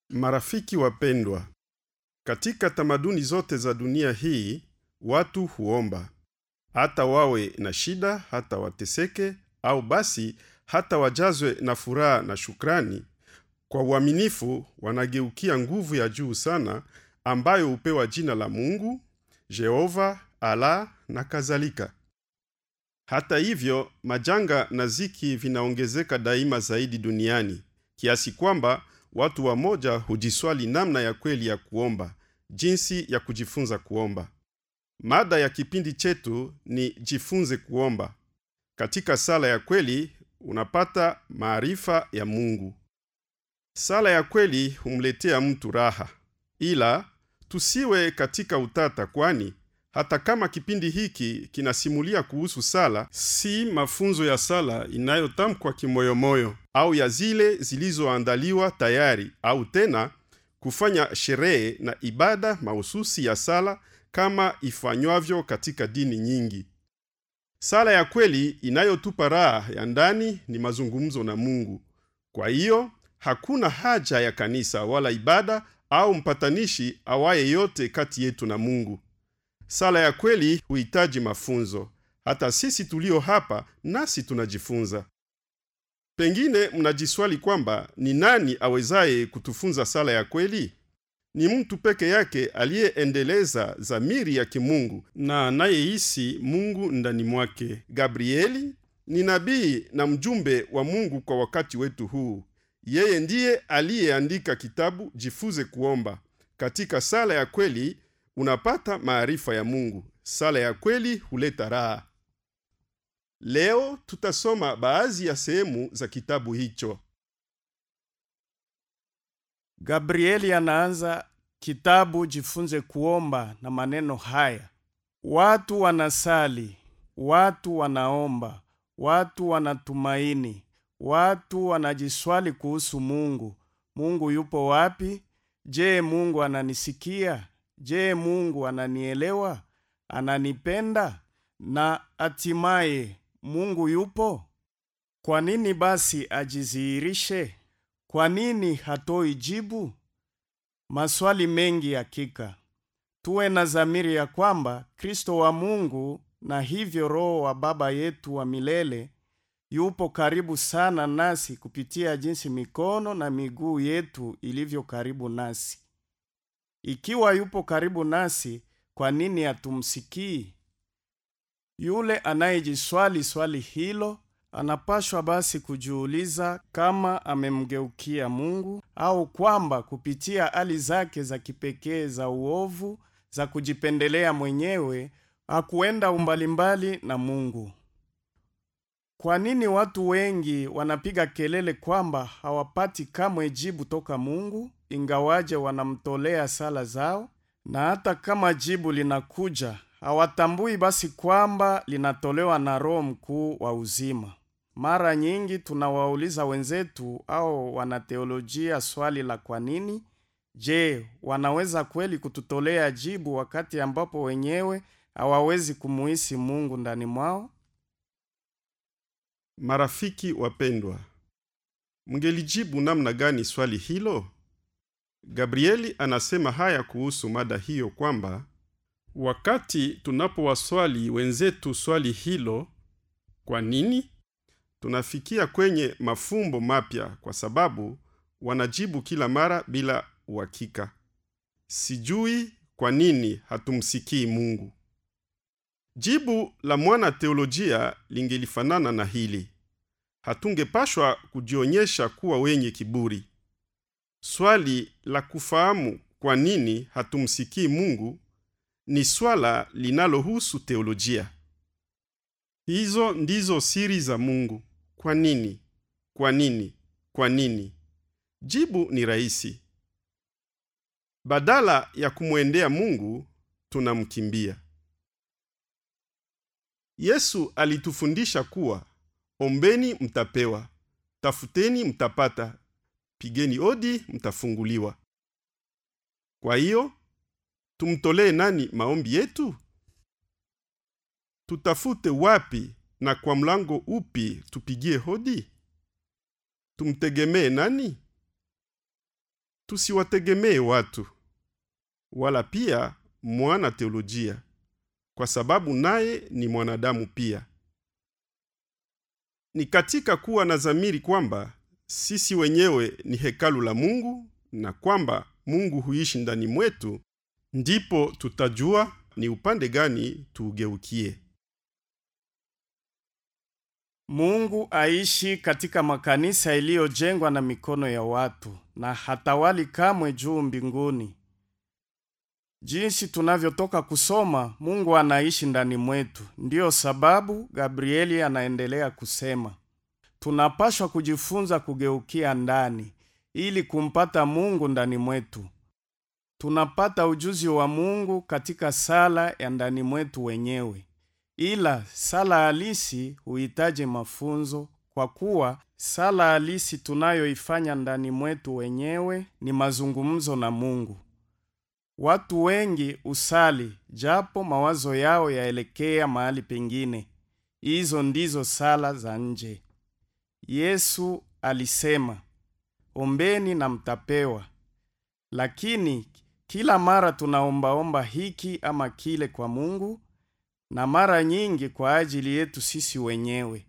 Marafiki wapendwa, katika tamaduni zote za dunia hii watu huomba, hata wawe na shida, hata wateseke, au basi hata wajazwe na furaha na shukrani. Kwa uaminifu wanageukia nguvu ya juu sana ambayo hupewa jina la Mungu, Jehova, Allah na kadhalika. Hata hivyo, majanga na ziki vinaongezeka daima zaidi duniani kiasi kwamba watu wamoja hujiswali namna ya kweli ya kuomba, jinsi ya kujifunza kuomba. Mada ya kipindi chetu ni jifunze kuomba. Katika sala ya kweli unapata maarifa ya Mungu. Sala ya kweli humletea mtu raha, ila tusiwe katika utata, kwani hata kama kipindi hiki kinasimulia kuhusu sala, si mafunzo ya sala inayotamkwa kimoyomoyo au ya zile zilizoandaliwa tayari, au tena kufanya sherehe na ibada mahususi ya sala kama ifanywavyo katika dini nyingi. Sala ya kweli inayotupa raha ya ndani ni mazungumzo na Mungu. Kwa hiyo hakuna haja ya kanisa wala ibada au mpatanishi awaye yote kati yetu na Mungu. Sala ya kweli huhitaji mafunzo. Hata sisi tulio hapa nasi tunajifunza. Pengine mnajiswali kwamba ni nani awezaye kutufunza sala ya kweli? Ni mtu peke yake aliyeendeleza dhamiri ya kimungu na anayehisi Mungu ndani mwake. Gabrieli ni nabii na mjumbe wa Mungu kwa wakati wetu huu. Yeye ndiye aliyeandika kitabu Jifunze Kuomba. Katika sala ya kweli unapata maarifa ya Mungu. Sala ya kweli huleta raha. Leo tutasoma baadhi ya sehemu za kitabu hicho. Gabrieli anaanza kitabu Jifunze Kuomba na maneno haya: watu wanasali, watu wanaomba, watu wanatumaini, watu wanajiswali kuhusu Mungu. Mungu yupo wapi? Je, Mungu ananisikia? Je, Mungu ananielewa? Ananipenda? Na hatimaye Mungu yupo? Kwa nini basi ajidhihirishe? Kwa nini hatoi jibu? Maswali mengi hakika. Tuwe na dhamiri ya kwamba Kristo wa Mungu na hivyo Roho wa Baba yetu wa milele yupo karibu sana nasi kupitia jinsi mikono na miguu yetu ilivyo karibu nasi. Ikiwa yupo karibu nasi, kwa nini hatumsikii? Yule anayejiswali swali hilo anapashwa basi kujiuliza kama amemgeukia Mungu au kwamba kupitia hali zake za kipekee za uovu za kujipendelea mwenyewe hakuenda umbalimbali na Mungu. Kwa nini watu wengi wanapiga kelele kwamba hawapati kamwe jibu toka Mungu ingawaje wanamtolea sala zao? Na hata kama jibu linakuja, hawatambui basi kwamba linatolewa na Roho mkuu wa uzima. Mara nyingi tunawauliza wenzetu au wanateolojia swali la kwa nini. Je, wanaweza kweli kututolea jibu wakati ambapo wenyewe hawawezi kumuhisi Mungu ndani mwao? Marafiki wapendwa, mngelijibu namna gani swali hilo? Gabrieli anasema haya kuhusu mada hiyo kwamba wakati tunapowaswali wenzetu swali hilo, kwa nini, tunafikia kwenye mafumbo mapya, kwa sababu wanajibu kila mara bila uhakika. Sijui kwa nini hatumsikii Mungu. Jibu la mwana teolojia lingelifanana na hili: hatungepashwa kujionyesha kuwa wenye kiburi. Swali la kufahamu kwa nini hatumsikii Mungu ni swala linalohusu teolojia. Hizo ndizo siri za Mungu. Kwa nini? Kwa nini? Kwa nini? Jibu ni rahisi. Badala ya kumwendea Mungu, tunamkimbia. Yesu alitufundisha kuwa ombeni mtapewa, tafuteni mtapata, pigeni hodi mtafunguliwa. Kwa hiyo tumtolee nani maombi yetu? Tutafute wapi na kwa mlango upi tupigie hodi? Tumtegemee nani? tusiwategemee watu wala pia mwana teolojia, kwa sababu naye ni mwanadamu pia. Ni katika kuwa na dhamiri kwamba sisi wenyewe ni hekalu la Mungu na kwamba Mungu huishi ndani mwetu, ndipo tutajua ni upande gani tuugeukie. Mungu aishi katika makanisa iliyojengwa na mikono ya watu na hatawali kamwe juu mbinguni. Jinsi tunavyotoka kusoma, Mungu anaishi ndani mwetu. Ndiyo sababu Gabrieli anaendelea kusema, tunapashwa kujifunza kugeukia ndani ili kumpata Mungu ndani mwetu. Tunapata ujuzi wa Mungu katika sala ya ndani mwetu wenyewe. Ila sala halisi huhitaji mafunzo, kwa kuwa sala halisi tunayoifanya ndani mwetu wenyewe ni mazungumzo na Mungu. Watu wengi usali japo mawazo yao yaelekea mahali pengine. Hizo ndizo sala za nje. Yesu alisema, ombeni na mtapewa. Lakini kila mara tunaombaomba hiki ama kile kwa Mungu na mara nyingi kwa ajili yetu sisi wenyewe.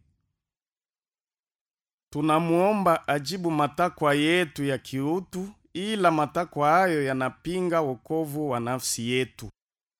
Tunamuomba ajibu matakwa yetu ya kiutu, ila matakwa hayo yanapinga wokovu wa nafsi yetu.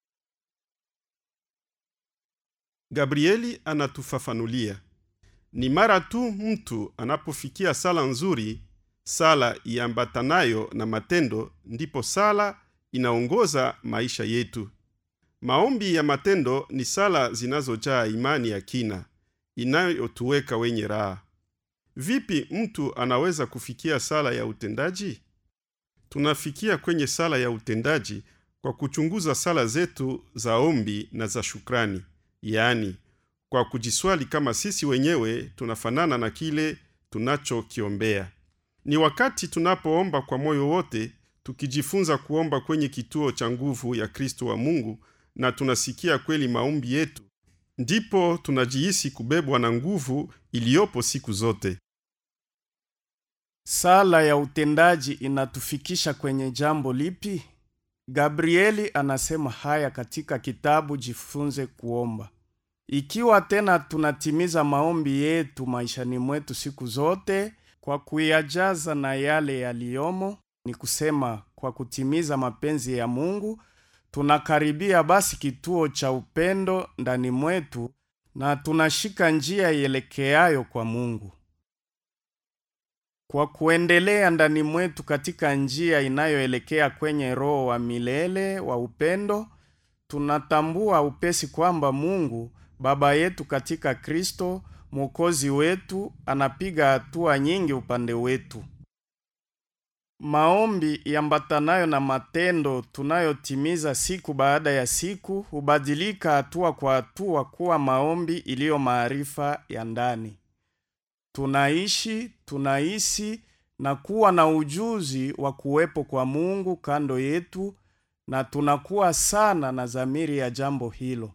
Gabrieli anatufafanulia ni mara tu mtu anapofikia sala nzuri, sala iambatanayo na matendo, ndipo sala inaongoza maisha yetu. Maombi ya matendo ni sala zinazojaa imani ya kina inayotuweka wenye raha. Vipi mtu anaweza kufikia sala ya utendaji? Tunafikia kwenye sala ya utendaji kwa kuchunguza sala zetu za ombi na za shukrani, yaani kwa kujiswali kama sisi wenyewe tunafanana na kile tunachokiombea. Ni wakati tunapoomba kwa moyo wote, tukijifunza kuomba kwenye kituo cha nguvu ya Kristo wa Mungu na tunasikia kweli maombi yetu, ndipo tunajihisi kubebwa na nguvu iliyopo siku zote. Sala ya utendaji inatufikisha kwenye jambo lipi? Gabrieli anasema haya katika kitabu Jifunze Kuomba. Ikiwa tena tunatimiza maombi yetu maishani mwetu siku zote kwa kuyajaza na yale yaliyomo, ni kusema kwa kutimiza mapenzi ya Mungu, tunakaribia basi kituo cha upendo ndani mwetu na tunashika njia ielekeayo kwa Mungu. Kwa kuendelea ndani mwetu katika njia inayoelekea kwenye roho wa milele wa upendo, tunatambua upesi kwamba Mungu Baba yetu katika Kristo Mwokozi wetu anapiga hatua nyingi upande wetu. Maombi yambatanayo na matendo tunayotimiza siku baada ya siku hubadilika hatua kwa hatua kuwa maombi iliyo maarifa ya ndani. Tunaishi, tunahisi na kuwa na ujuzi wa kuwepo kwa Mungu kando yetu na tunakuwa sana na dhamiri ya jambo hilo.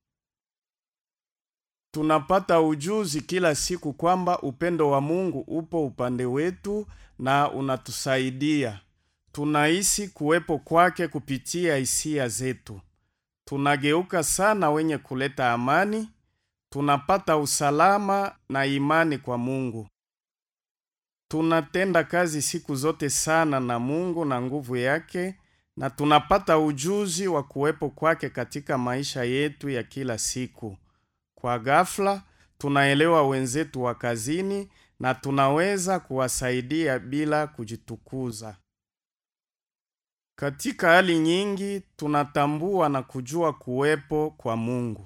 Tunapata ujuzi kila siku kwamba upendo wa Mungu upo upande wetu na unatusaidia. Tunahisi kuwepo kwake kupitia hisia zetu. Tunageuka sana wenye kuleta amani, tunapata usalama na imani kwa Mungu. Tunatenda kazi siku zote sana na Mungu na nguvu yake na tunapata ujuzi wa kuwepo kwake katika maisha yetu ya kila siku. Kwa ghafla tunaelewa wenzetu wa kazini na tunaweza kuwasaidia bila kujitukuza. Katika hali nyingi tunatambua na kujua kuwepo kwa Mungu.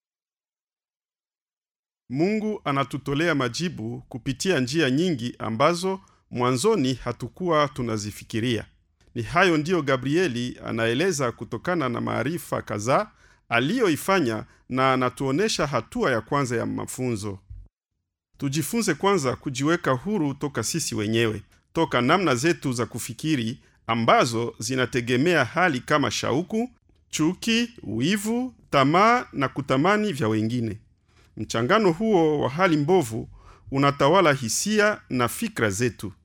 Mungu anatutolea majibu kupitia njia nyingi ambazo mwanzoni hatukuwa tunazifikiria. Ni hayo ndiyo Gabrieli anaeleza kutokana na maarifa kadhaa aliyoifanya na anatuonesha hatua ya kwanza ya mafunzo. Tujifunze kwanza kujiweka huru toka sisi wenyewe, toka namna zetu za kufikiri ambazo zinategemea hali kama shauku, chuki, wivu, tamaa na kutamani vya wengine. Mchangano huo wa hali mbovu unatawala hisia na fikra zetu.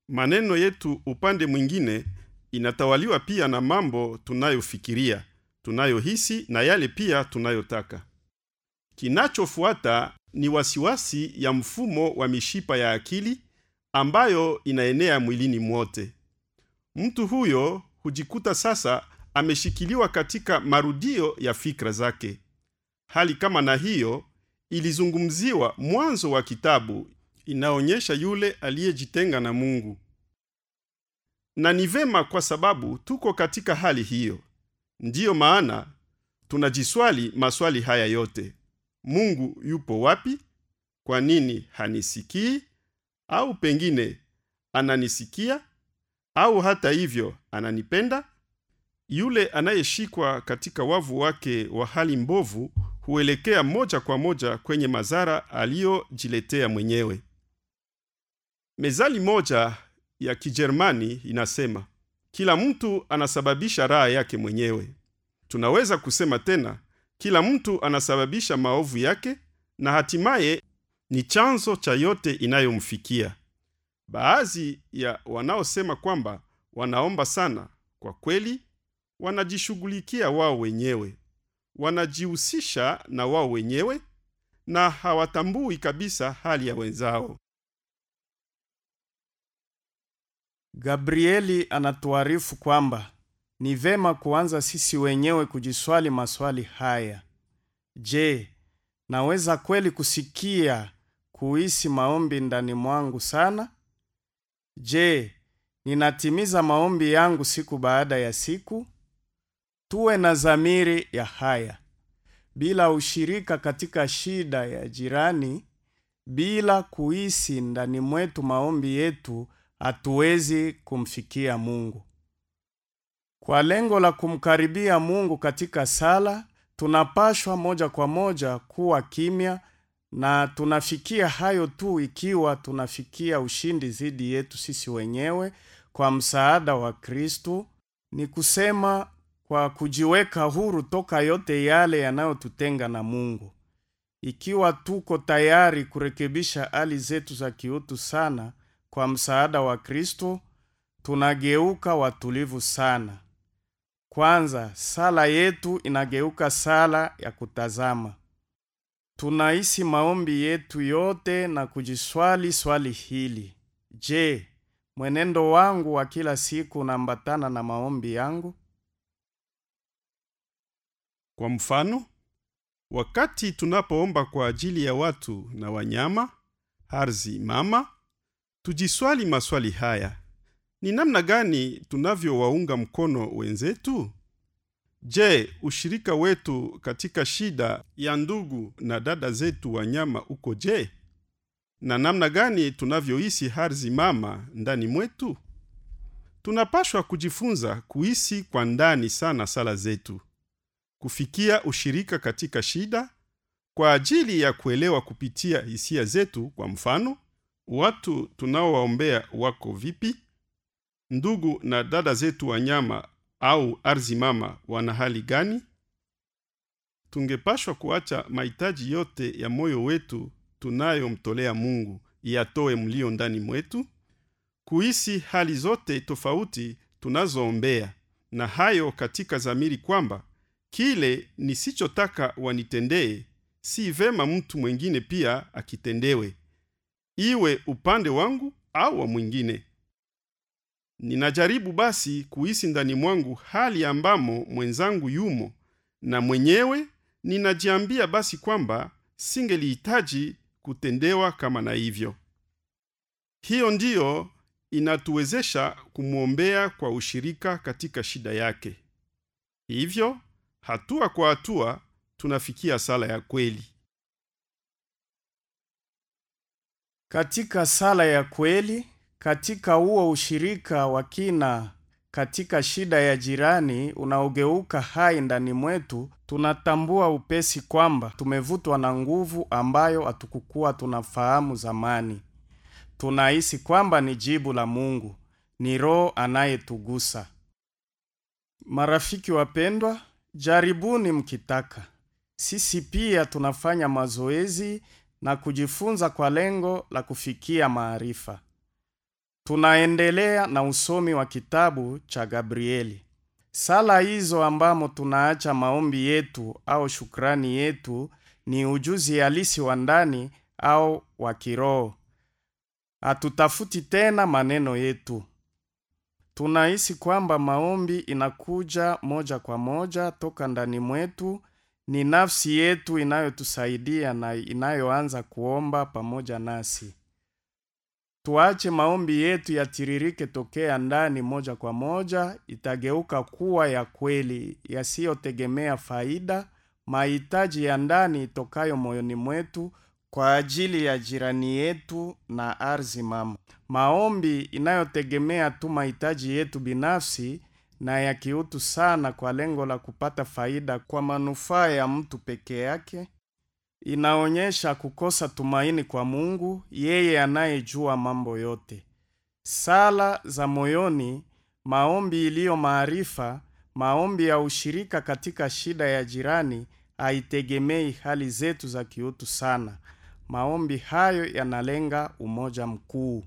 maneno yetu upande mwingine inatawaliwa pia na mambo tunayofikiria, tunayohisi na yale pia tunayotaka. Kinachofuata ni wasiwasi ya mfumo wa mishipa ya akili ambayo inaenea mwilini mwote. Mtu huyo hujikuta sasa ameshikiliwa katika marudio ya fikra zake. Hali kama na hiyo ilizungumziwa mwanzo wa kitabu, inaonyesha yule aliyejitenga na Mungu, na ni vema kwa sababu tuko katika hali hiyo. Ndiyo maana tunajiswali maswali haya yote: Mungu yupo wapi? Kwa nini hanisikii? Au pengine ananisikia, au hata hivyo ananipenda? Yule anayeshikwa katika wavu wake wa hali mbovu huelekea moja kwa moja kwenye madhara aliyojiletea mwenyewe. Mezali moja ya Kijerumani inasema kila mtu anasababisha raha yake mwenyewe. Tunaweza kusema tena, kila mtu anasababisha maovu yake na hatimaye ni chanzo cha yote inayomfikia. Baadhi ya wanaosema kwamba wanaomba sana, kwa kweli wanajishughulikia wao wenyewe, wanajihusisha na wao wenyewe na hawatambui kabisa hali ya wenzao. Gabrieli anatuarifu kwamba ni vema kuanza sisi wenyewe kujiswali maswali haya. Je, naweza kweli kusikia kuhisi maombi ndani mwangu sana? Je, ninatimiza maombi yangu siku baada ya siku? Tuwe na dhamiri ya haya. Bila ushirika katika shida ya jirani, bila kuhisi ndani mwetu maombi yetu, hatuwezi kumfikia Mungu. Kwa lengo la kumkaribia Mungu katika sala, tunapashwa moja kwa moja kuwa kimya na tunafikia hayo tu ikiwa tunafikia ushindi dhidi yetu sisi wenyewe kwa msaada wa Kristo, ni kusema kwa kujiweka huru toka yote yale yanayotutenga na Mungu. Ikiwa tuko tayari kurekebisha hali zetu za kiutu sana kwa msaada wa Kristo, tunageuka watulivu sana. Kwanza, sala yetu inageuka sala ya kutazama. Tunahisi maombi yetu yote na kujiswali swali hili: Je, mwenendo wangu wa kila siku unaambatana na maombi yangu? Kwa mfano, wakati tunapoomba kwa ajili ya watu na wanyama, ardhi mama, tujiswali maswali haya: ni namna gani tunavyowaunga mkono wenzetu? Je, ushirika wetu katika shida ya ndugu na dada zetu wanyama uko je? Na namna gani tunavyohisi ardhi mama ndani mwetu? Tunapashwa kujifunza kuhisi kwa ndani sana sala zetu, kufikia ushirika katika shida kwa ajili ya kuelewa kupitia hisia zetu. Kwa mfano, watu tunaowaombea wako vipi? Ndugu na dada zetu wanyama au ardhi mama wana hali gani? Tungepashwa kuacha mahitaji yote ya moyo wetu tunayomtolea Mungu yatoe mlio ndani mwetu, kuhisi hali zote tofauti tunazoombea, na hayo katika dhamiri kwamba kile nisichotaka wanitendee, si vema mtu mwingine pia akitendewe, iwe upande wangu au wa mwingine. Ninajaribu basi kuhisi ndani mwangu hali ambamo mwenzangu yumo, na mwenyewe ninajiambia basi kwamba singelihitaji kutendewa kama na hivyo. Hiyo ndiyo inatuwezesha kumwombea kwa ushirika katika shida yake. Hivyo hatua kwa hatua tunafikia sala ya kweli. Katika sala ya kweli, katika huo ushirika wa kina katika shida ya jirani unaogeuka hai ndani mwetu, tunatambua upesi kwamba tumevutwa na nguvu ambayo hatukukuwa tunafahamu zamani. Tunahisi kwamba ni jibu la Mungu, ni Roho anayetugusa. Marafiki wapendwa, jaribuni mkitaka. Sisi pia tunafanya mazoezi na kujifunza kwa lengo la kufikia maarifa. Tunaendelea na usomi wa kitabu cha Gabrieli. Sala hizo ambamo tunaacha maombi yetu au shukrani yetu ni ujuzi halisi wa ndani au wa kiroho. Hatutafuti tena maneno yetu. Tunahisi kwamba maombi inakuja moja kwa moja toka ndani mwetu. Ni nafsi yetu inayotusaidia na inayoanza kuomba pamoja nasi. Tuache maombi yetu yatiririke tokea ndani moja kwa moja, itageuka kuwa ya kweli, yasiyotegemea faida, mahitaji ya ndani itokayo moyoni mwetu kwa ajili ya jirani yetu na ardhi mama. Maombi inayotegemea tu mahitaji yetu binafsi na ya kiutu sana kwa lengo la kupata faida kwa manufaa ya mtu peke yake inaonyesha kukosa tumaini kwa Mungu, yeye anayejua mambo yote. Sala za moyoni, maombi iliyo maarifa, maombi ya ushirika katika shida ya jirani haitegemei hali zetu za kiutu sana. Maombi hayo yanalenga umoja mkuu.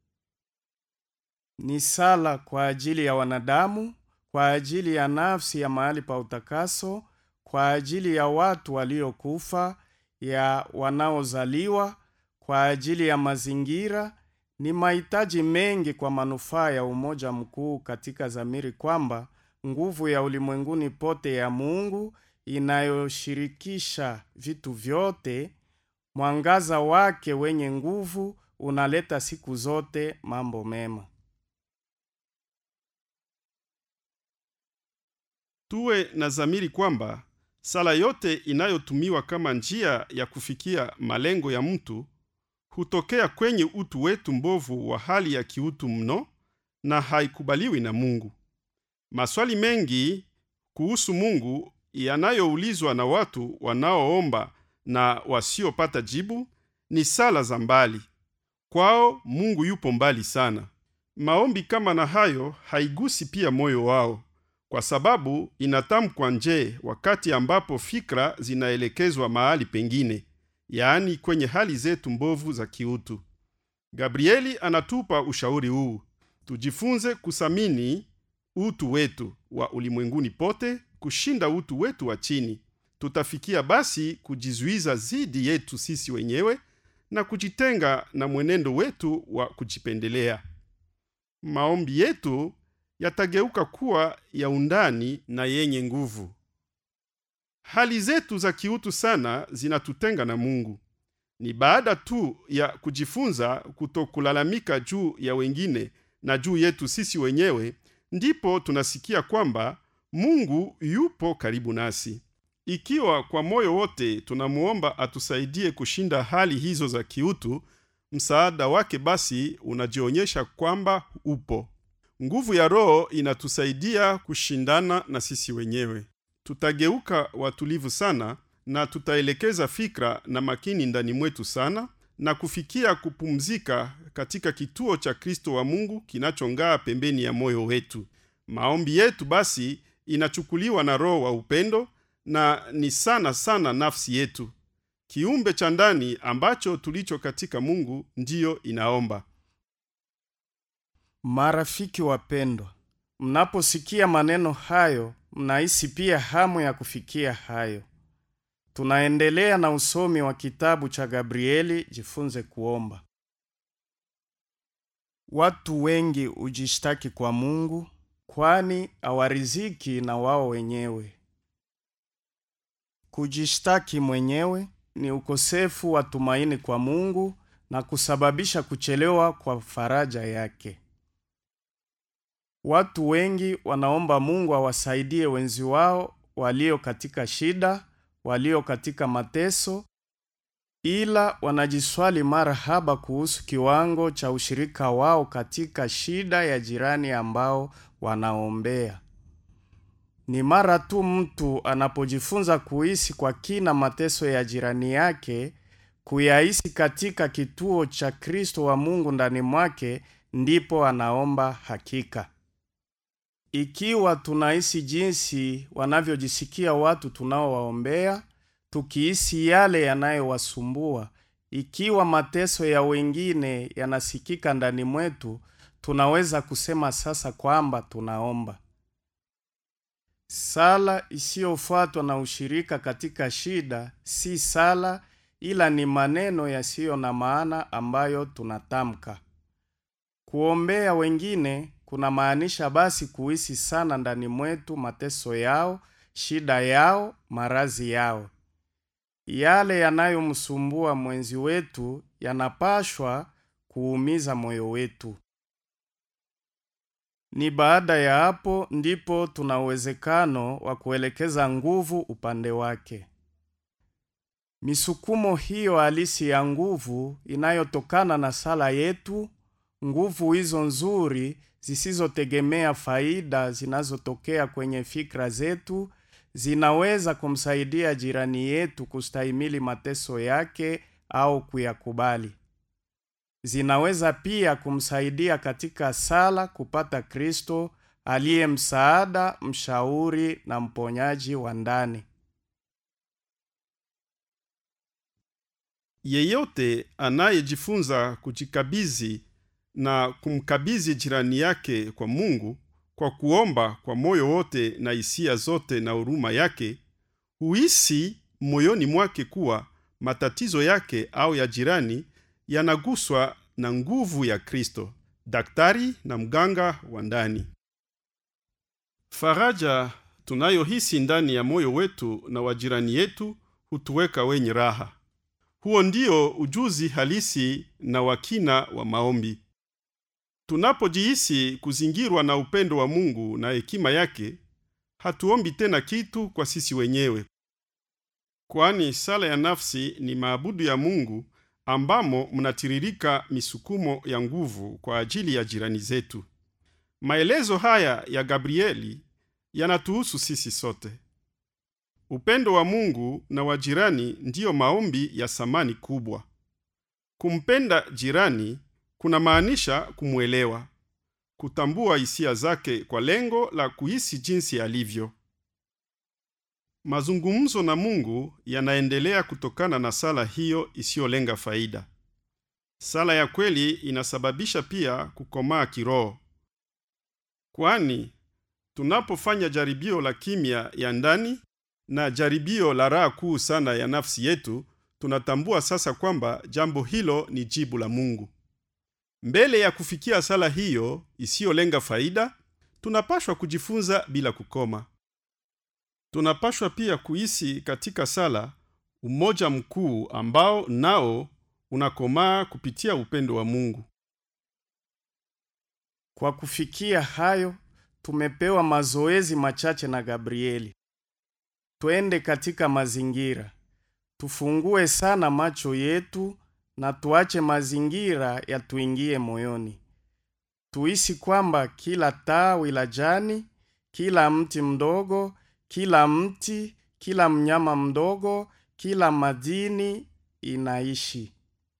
Ni sala kwa ajili ya wanadamu, kwa ajili ya nafsi ya mahali pa utakaso, kwa ajili ya watu waliokufa, ya wanaozaliwa, kwa ajili ya mazingira. Ni mahitaji mengi kwa manufaa ya umoja mkuu katika dhamiri kwamba nguvu ya ulimwenguni pote ya Mungu inayoshirikisha vitu vyote, mwangaza wake wenye nguvu unaleta siku zote mambo mema. Tuwe na dhamiri kwamba sala yote inayotumiwa kama njia ya kufikia malengo ya mtu hutokea kwenye utu wetu mbovu wa hali ya kiutu mno na haikubaliwi na Mungu. Maswali mengi kuhusu Mungu yanayoulizwa na watu wanaoomba na wasiopata jibu ni sala za mbali. Kwao Mungu yupo mbali sana. Maombi kama na hayo haigusi pia moyo wao kwa sababu inatamkwa nje wakati ambapo fikra zinaelekezwa mahali pengine, yaani kwenye hali zetu mbovu za kiutu. Gabrieli anatupa ushauri huu: tujifunze kusamini utu wetu wa ulimwenguni pote kushinda utu wetu wa chini. Tutafikia basi kujizuiza zidi yetu sisi wenyewe na kujitenga na mwenendo wetu wa kujipendelea. Maombi yetu yatageuka kuwa ya undani na yenye nguvu. Hali zetu za kiutu sana zinatutenga na Mungu. Ni baada tu ya kujifunza kutokulalamika juu ya wengine na juu yetu sisi wenyewe, ndipo tunasikia kwamba Mungu yupo karibu nasi. Ikiwa kwa moyo wote tunamuomba atusaidie kushinda hali hizo za kiutu, msaada wake basi unajionyesha kwamba upo. Nguvu ya Roho inatusaidia kushindana na sisi wenyewe. Tutageuka watulivu sana na tutaelekeza fikra na makini ndani mwetu sana na kufikia kupumzika katika kituo cha Kristo wa Mungu kinachong'aa pembeni ya moyo wetu. Maombi yetu basi inachukuliwa na Roho wa upendo na ni sana sana nafsi yetu, kiumbe cha ndani ambacho tulicho katika Mungu, ndiyo inaomba. Marafiki wapendwa, mnaposikia maneno hayo, mnahisi pia hamu ya kufikia hayo. Tunaendelea na usomi wa kitabu cha Gabrieli, jifunze kuomba. Watu wengi hujishtaki kwa Mungu, kwani hawariziki na wao wenyewe. Kujishtaki mwenyewe ni ukosefu wa tumaini kwa Mungu na kusababisha kuchelewa kwa faraja yake. Watu wengi wanaomba Mungu awasaidie wenzi wao walio katika shida, walio katika mateso, ila wanajiswali mara haba kuhusu kiwango cha ushirika wao katika shida ya jirani ambao wanaombea. Ni mara tu mtu anapojifunza kuhisi kwa kina mateso ya jirani yake, kuyahisi katika kituo cha Kristo wa Mungu ndani mwake, ndipo anaomba hakika. Ikiwa tunahisi jinsi wanavyojisikia watu tunaowaombea, tukihisi yale yanayowasumbua, ikiwa mateso ya wengine yanasikika ndani mwetu, tunaweza kusema sasa kwamba tunaomba. Sala isiyofuatwa na ushirika katika shida si sala, ila ni maneno yasiyo na maana ambayo tunatamka. Kuombea wengine kunamaanisha basi kuhisi sana ndani mwetu mateso yao, shida yao, marazi yao. Yale yanayomsumbua mwenzi wetu yanapashwa kuumiza moyo wetu. Ni baada ya hapo ndipo tuna uwezekano wa kuelekeza nguvu upande wake. Misukumo hiyo halisi ya nguvu inayotokana na sala yetu, nguvu hizo nzuri zisizotegemea faida zinazotokea kwenye fikra zetu, zinaweza kumsaidia jirani yetu kustahimili mateso yake au kuyakubali. Zinaweza pia kumsaidia katika sala kupata Kristo aliye msaada, mshauri na mponyaji wa ndani. Yeyote anayejifunza kujikabizi na kumkabizi jirani yake kwa Mungu kwa kuomba kwa moyo wote na hisia zote na huruma yake, huhisi moyoni mwake kuwa matatizo yake au ya jirani yanaguswa na nguvu ya Kristo, daktari na mganga wa ndani. Faraja tunayohisi ndani ya moyo wetu na wa jirani yetu hutuweka wenye raha. Huo ndio ujuzi halisi na wakina wa maombi. Tunapojihisi kuzingirwa na upendo wa Mungu na hekima yake, hatuombi tena kitu kwa sisi wenyewe, kwani sala ya nafsi ni maabudu ya Mungu ambamo mnatiririka misukumo ya nguvu kwa ajili ya jirani zetu. Maelezo haya ya Gabrieli yanatuhusu sisi sote. Upendo wa Mungu na wa jirani ndiyo maombi ya samani kubwa. Kumpenda jirani kunamaanisha kumwelewa, kutambua hisia zake kwa lengo la kuhisi jinsi alivyo. Mazungumzo na Mungu yanaendelea kutokana na sala hiyo isiyolenga faida. Sala ya kweli inasababisha pia kukomaa kiroho, kwani tunapofanya jaribio la kimya ya ndani na jaribio la raha kuu sana ya nafsi yetu, tunatambua sasa kwamba jambo hilo ni jibu la Mungu. Mbele ya kufikia sala hiyo isiyolenga faida, tunapashwa kujifunza bila kukoma. Tunapashwa pia kuhisi katika sala umoja mkuu ambao nao unakomaa kupitia upendo wa Mungu. Kwa kufikia hayo, tumepewa mazoezi machache na Gabrieli. Twende katika mazingira, tufungue sana macho yetu na tuache mazingira yatuingie moyoni. Tuhisi kwamba kila tawi la jani, kila mti mdogo, kila mti, kila mnyama mdogo, kila madini inaishi.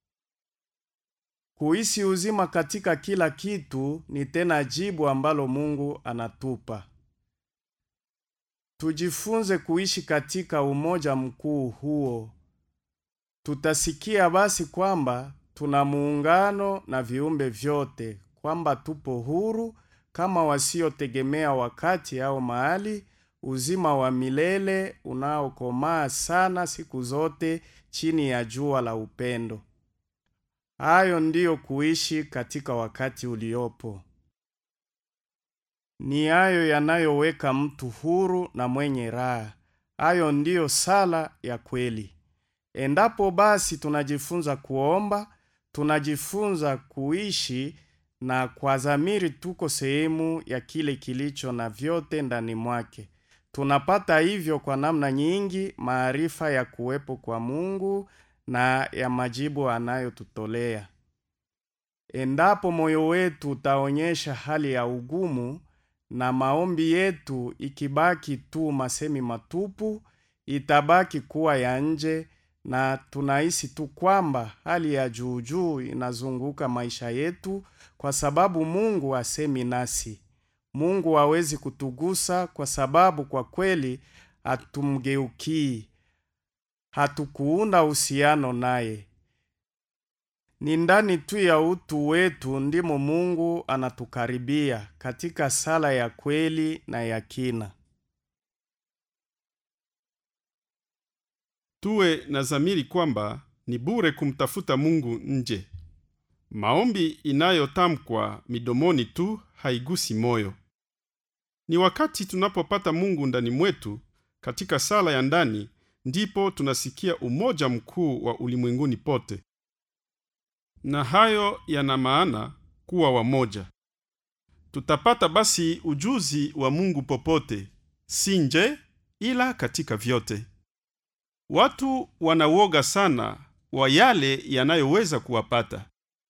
Kuhisi uzima katika kila kitu ni tena jibu ambalo Mungu anatupa. Tujifunze kuishi katika umoja mkuu huo. Tutasikia basi kwamba tuna muungano na viumbe vyote, kwamba tupo huru kama wasiotegemea wakati au mahali, uzima wa milele unaokomaa sana siku zote chini ya jua la upendo. Hayo ndiyo kuishi katika wakati uliopo. Ni hayo yanayoweka mtu huru na mwenye raha. Hayo ndiyo sala ya kweli. Endapo basi tunajifunza kuomba, tunajifunza kuishi na kwa dhamiri tuko sehemu ya kile kilicho na vyote ndani mwake. Tunapata hivyo kwa namna nyingi maarifa ya kuwepo kwa Mungu na ya majibu anayotutolea. Endapo moyo wetu utaonyesha hali ya ugumu na maombi yetu ikibaki tu masemi matupu, itabaki kuwa ya nje na tunahisi tu kwamba hali ya juu juu inazunguka maisha yetu kwa sababu Mungu hasemi nasi. Mungu hawezi kutugusa kwa sababu kwa kweli hatumgeukii. Hatukuunda uhusiano naye. Ni ndani tu ya utu wetu ndimo Mungu anatukaribia katika sala ya kweli na ya kina. Tuwe na dhamiri kwamba ni bure kumtafuta Mungu nje. Maombi inayotamkwa midomoni tu haigusi moyo. Ni wakati tunapopata Mungu ndani mwetu katika sala ya ndani ndipo tunasikia umoja mkuu wa ulimwenguni pote, na hayo yana maana kuwa wamoja. Tutapata basi ujuzi wa Mungu popote, si nje, ila katika vyote. Watu wanauoga sana wa yale yanayoweza kuwapata,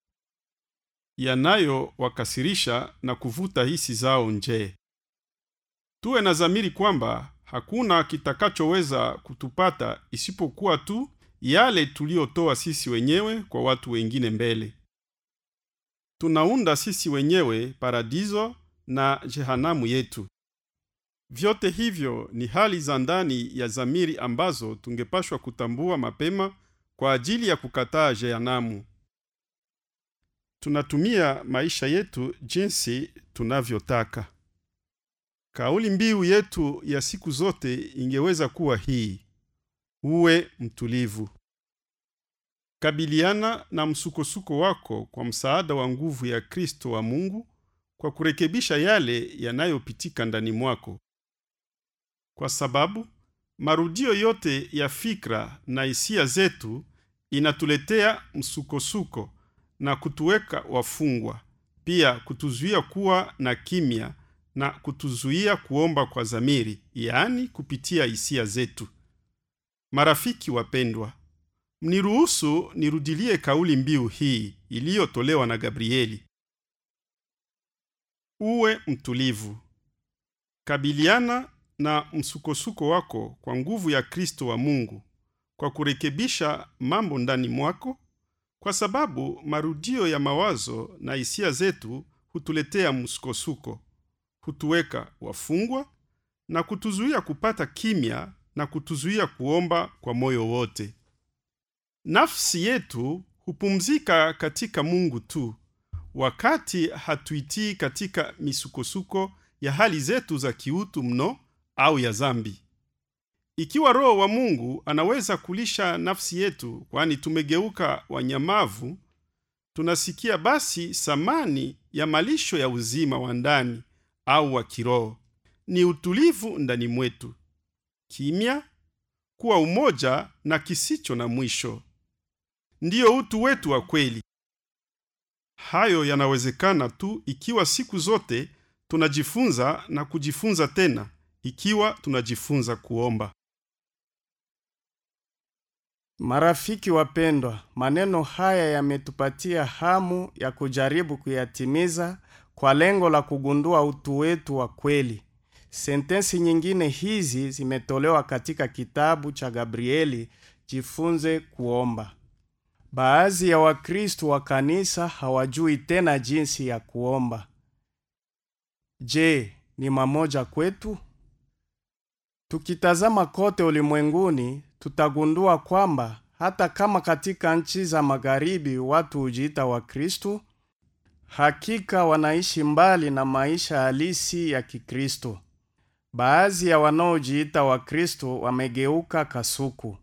yanayowakasirisha na kuvuta hisi zao nje. Tuwe na dhamiri kwamba hakuna kitakachoweza kutupata isipokuwa tu yale tuliyotoa sisi wenyewe kwa watu wengine mbele. Tunaunda sisi wenyewe paradiso na jehanamu yetu. Vyote hivyo ni hali za ndani ya dhamiri ambazo tungepashwa kutambua mapema kwa ajili ya kukataa jehanamu. Tunatumia maisha yetu jinsi tunavyotaka. Kauli mbiu yetu ya siku zote ingeweza kuwa hii: uwe mtulivu. Kabiliana na msukosuko wako kwa msaada wa nguvu ya Kristo wa Mungu kwa kurekebisha yale yanayopitika ndani mwako, kwa sababu marudio yote ya fikra na hisia zetu inatuletea msukosuko na kutuweka wafungwa, pia kutuzuia kuwa na kimya na kutuzuia kuomba kwa dhamiri, yaani kupitia hisia zetu. Marafiki wapendwa, mniruhusu nirudilie kauli mbiu hii iliyotolewa na Gabrieli: uwe mtulivu. Kabiliana na msukosuko wako kwa nguvu ya Kristo wa Mungu kwa kurekebisha mambo ndani mwako, kwa sababu marudio ya mawazo na hisia zetu hutuletea msukosuko, hutuweka wafungwa na kutuzuia kupata kimya na kutuzuia kuomba kwa moyo wote. Nafsi yetu hupumzika katika Mungu tu wakati hatuitii katika misukosuko ya hali zetu za kiutu mno au ya zambi. Ikiwa Roho wa Mungu anaweza kulisha nafsi yetu, kwani tumegeuka wanyamavu, tunasikia basi samani ya malisho ya uzima wa ndani au wa kiroho ni utulivu ndani mwetu, kimya, kuwa umoja na kisicho na mwisho. Ndiyo utu wetu wa kweli. Hayo yanawezekana tu ikiwa siku zote tunajifunza na kujifunza tena, ikiwa tunajifunza kuomba. Marafiki wapendwa, maneno haya yametupatia hamu ya kujaribu kuyatimiza kwa lengo la kugundua utu wetu wa kweli. Sentensi nyingine hizi zimetolewa katika kitabu cha Gabrieli, Jifunze Kuomba. Baadhi ya Wakristo wa kanisa hawajui tena jinsi ya kuomba. Je, ni mamoja kwetu? Tukitazama kote ulimwenguni, tutagundua kwamba hata kama katika nchi za magharibi watu hujiita Wakristo, hakika wanaishi mbali na maisha halisi ya Kikristo. Baadhi ya wanaojiita Wakristo wamegeuka kasuku.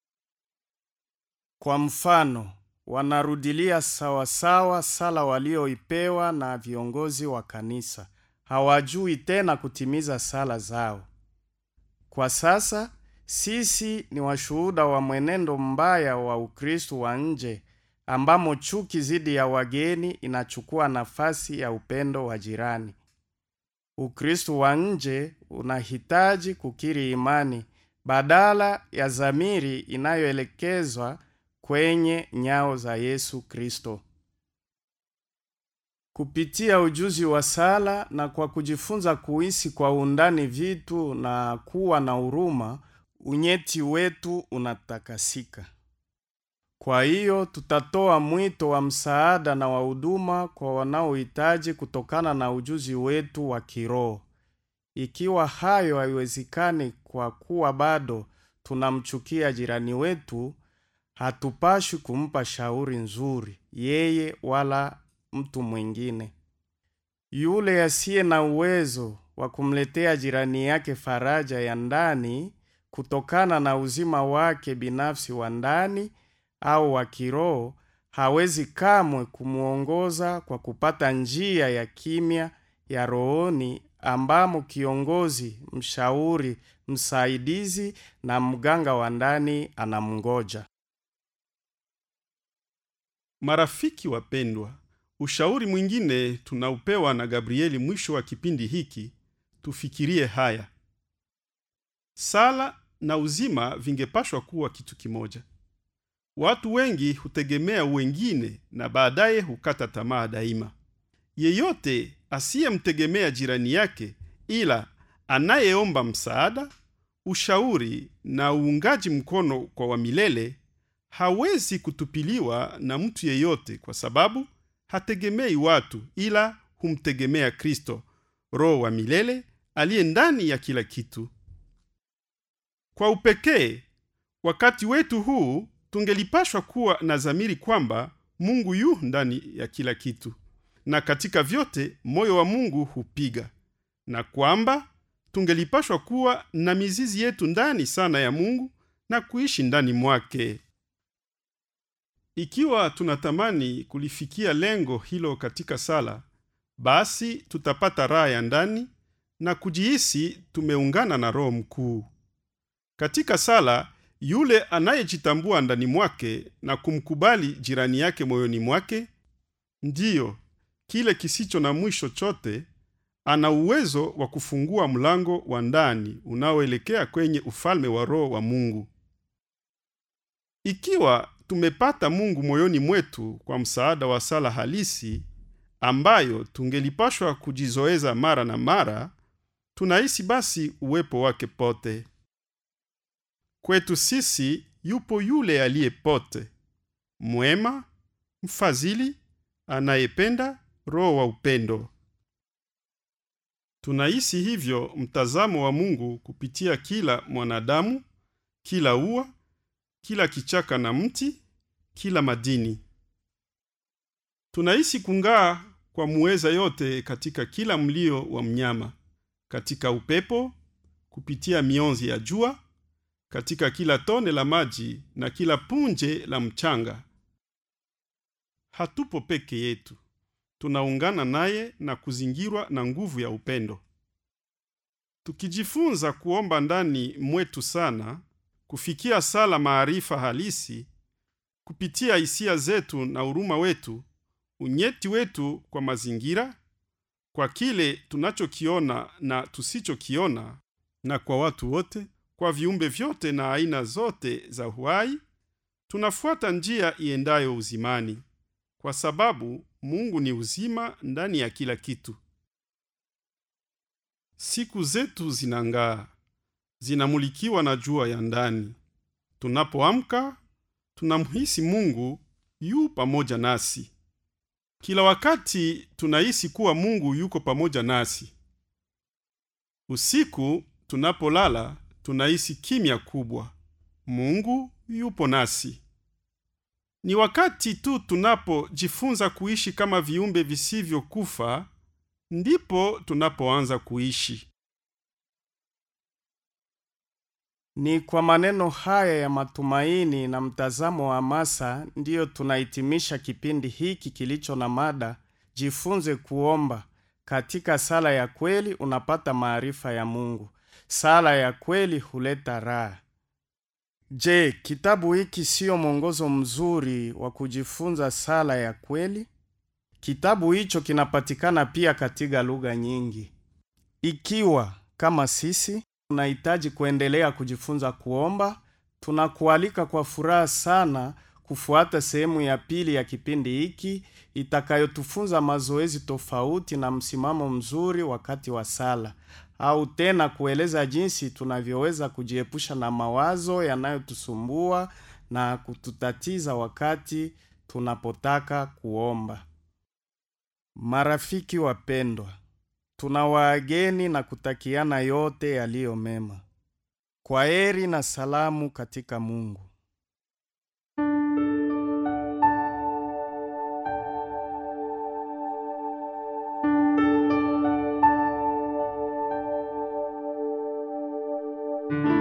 Kwa mfano, wanarudilia sawasawa sala walioipewa na viongozi wa kanisa. Hawajui tena kutimiza sala zao. Kwa sasa sisi ni washuhuda wa mwenendo mbaya wa Ukristo wa nje ambamo chuki dhidi ya wageni inachukua nafasi ya upendo wa jirani. Ukristo wa nje unahitaji kukiri imani badala ya dhamiri inayoelekezwa kwenye nyao za Yesu Kristo. Kupitia ujuzi wa sala na kwa kujifunza kuhisi kwa undani vitu na kuwa na huruma, unyeti wetu unatakasika. Kwa hiyo tutatoa mwito wa msaada na wa huduma kwa wanaohitaji kutokana na ujuzi wetu wa kiroho. Ikiwa hayo haiwezekani kwa kuwa bado tunamchukia jirani wetu, Hatupashwi kumpa shauri nzuri yeye wala mtu mwingine. Yule asiye na uwezo wa kumletea jirani yake faraja ya ndani kutokana na uzima wake binafsi wa ndani au wa kiroho hawezi kamwe kumwongoza kwa kupata njia ya kimya ya rohoni ambamo kiongozi, mshauri, msaidizi na mganga wa ndani anamngoja. Marafiki wapendwa, ushauri mwingine tunaupewa na Gabrieli mwisho wa kipindi hiki, tufikirie haya. Sala na uzima vingepashwa kuwa kitu kimoja. Watu wengi hutegemea wengine na baadaye hukata tamaa daima. Yeyote asiyemtegemea jirani yake ila anayeomba msaada, ushauri na uungaji mkono kwa wamilele hawezi kutupiliwa na mtu yeyote, kwa sababu hategemei watu ila humtegemea Kristo, Roho wa milele aliye ndani ya kila kitu. Kwa upekee, wakati wetu huu tungelipashwa kuwa na dhamiri kwamba Mungu yu ndani ya kila kitu na katika vyote moyo wa Mungu hupiga, na kwamba tungelipashwa kuwa na mizizi yetu ndani sana ya Mungu na kuishi ndani mwake. Ikiwa tunatamani kulifikia lengo hilo katika sala, basi tutapata raha ya ndani na kujihisi tumeungana na Roho mkuu. Katika sala, yule anayejitambua ndani mwake na kumkubali jirani yake moyoni mwake, ndiyo kile kisicho na mwisho chote, ana uwezo wa kufungua mlango wa ndani unaoelekea kwenye ufalme wa Roho wa Mungu. Ikiwa tumepata Mungu moyoni mwetu kwa msaada wa sala halisi ambayo tungelipashwa kujizoeza mara na mara, tunahisi basi uwepo wake pote. Kwetu sisi yupo yule aliye pote, mwema, mfadhili, anayependa, Roho wa upendo. Tunahisi hivyo mtazamo wa Mungu kupitia kila mwanadamu, kila ua, kila kichaka na mti, kila madini. Tunahisi kung'aa kwa muweza yote katika kila mlio wa mnyama, katika upepo, kupitia mionzi ya jua, katika kila tone la maji na kila punje la mchanga. Hatupo peke yetu, tunaungana naye na kuzingirwa na nguvu ya upendo. Tukijifunza kuomba ndani mwetu sana, kufikia sala maarifa halisi, kupitia hisia zetu na huruma wetu, unyeti wetu kwa mazingira, kwa kile tunachokiona na tusichokiona, na kwa watu wote, kwa viumbe vyote na aina zote za uhai, tunafuata njia iendayo uzimani, kwa sababu Mungu ni uzima ndani ya kila kitu. Siku zetu zinang'aa, zinamulikiwa na jua ya ndani. Tunapoamka tunamhisi Mungu yu pamoja nasi. Kila wakati tunahisi kuwa Mungu yuko pamoja nasi. Usiku tunapolala tunahisi kimya kubwa. Mungu yupo nasi. Ni wakati tu tunapojifunza kuishi kama viumbe visivyokufa ndipo tunapoanza kuishi. Ni kwa maneno haya ya matumaini na mtazamo wa hamasa ndiyo tunahitimisha kipindi hiki kilicho na mada jifunze kuomba. Katika sala ya kweli unapata maarifa ya Mungu. Sala ya kweli huleta raha. Je, kitabu hiki siyo mwongozo mzuri wa kujifunza sala ya kweli? Kitabu hicho kinapatikana pia katika lugha nyingi. Ikiwa kama sisi unahitaji kuendelea kujifunza kuomba, tunakualika kwa furaha sana kufuata sehemu ya pili ya kipindi hiki itakayotufunza mazoezi tofauti na msimamo mzuri wakati wa sala, au tena kueleza jinsi tunavyoweza kujiepusha na mawazo yanayotusumbua na kututatiza wakati tunapotaka kuomba. Marafiki wapendwa, tunawaageni na kutakiana yote yaliyo mema. Kwa heri na salamu katika Mungu. Amen.